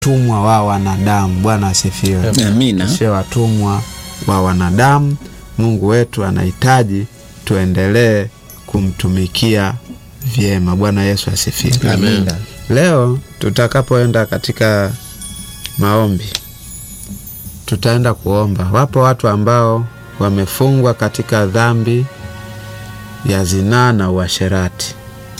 watumwa wa wanadamu. Bwana asifiwe. Amina. Sio watumwa wa wanadamu. Mungu wetu anahitaji tuendelee kumtumikia vyema. Bwana Yesu asifiwe. Amina. Leo tutakapoenda katika maombi, tutaenda kuomba. Wapo watu ambao wamefungwa katika dhambi ya zinaa na uasherati.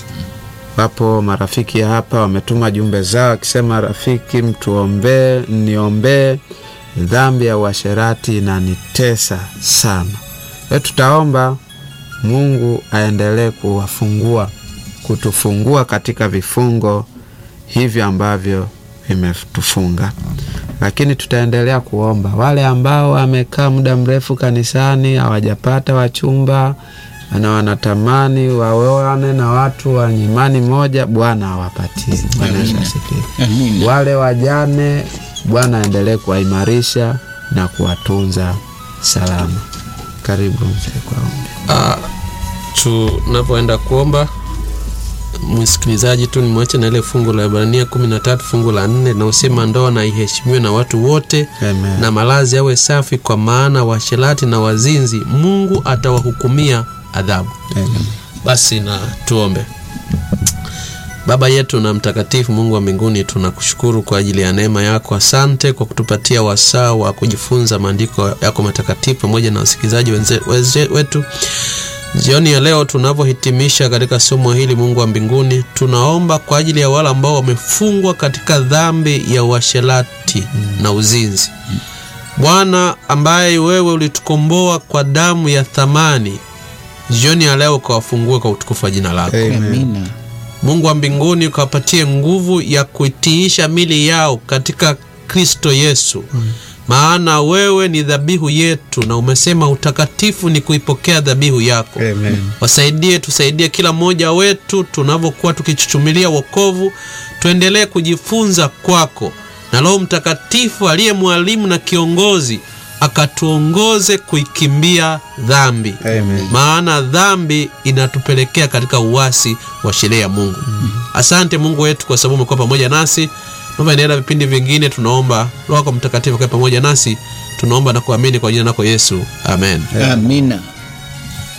Wapo marafiki hapa wametuma jumbe zao wakisema, rafiki, mtuombee, niombee, dhambi ya uasherati inanitesa sana. Leo tutaomba Mungu aendelee kuwafungua, kutufungua katika vifungo hivyo ambavyo vimetufunga, lakini tutaendelea kuomba wale ambao wamekaa muda mrefu kanisani hawajapata wachumba na wanatamani waoane na watu wa imani moja, Bwana awapatie. Bwana Yesu asifiwe. Amina. Wale wajane, Bwana aendelee kuwaimarisha na kuwatunza salama. Karibu mzee kwa ombi. Ah, tunapoenda kuomba msikilizaji tu nimwache na ile fungu la Ibrania kumi na tatu fungu la nne naosema ndoa na iheshimiwe na watu wote Amen. na malazi yawe safi, kwa maana washerati na wazinzi Mungu atawahukumia adhabu. Amen. Basi na tuombe. Baba yetu na mtakatifu, Mungu wa mbinguni, tunakushukuru kwa ajili ya neema yako. Asante kwa kutupatia wasaa wa kujifunza maandiko yako matakatifu pamoja na wasikilizaji wenze- weze- wetu jioni ya leo tunavyohitimisha katika somo hili. Mungu wa mbinguni, tunaomba kwa ajili ya wale ambao wamefungwa katika dhambi ya uasherati na uzinzi. Bwana ambaye wewe ulitukomboa kwa damu ya thamani, jioni ya leo ukawafungue kwa utukufu wa jina lako. Amen. Amina. Mungu wa mbinguni ukawapatie nguvu ya kuitiisha mili yao katika Kristo Yesu, maana wewe ni dhabihu yetu, na umesema utakatifu ni kuipokea dhabihu yako. Amen. Wasaidie, tusaidie kila mmoja wetu tunavyokuwa tukichuchumilia wokovu, tuendelee kujifunza kwako, na Roho Mtakatifu aliye mwalimu na kiongozi akatuongoze kuikimbia dhambi Amen. maana dhambi inatupelekea katika uasi wa sheria ya Mungu. Asante Mungu wetu kwa sababu umekuwa pamoja nasi. Naomba endelea na vipindi vingine, tunaomba Roho yako Mtakatifu akae pamoja nasi, tunaomba na kuamini kwa jina lako Yesu, amen. Amina.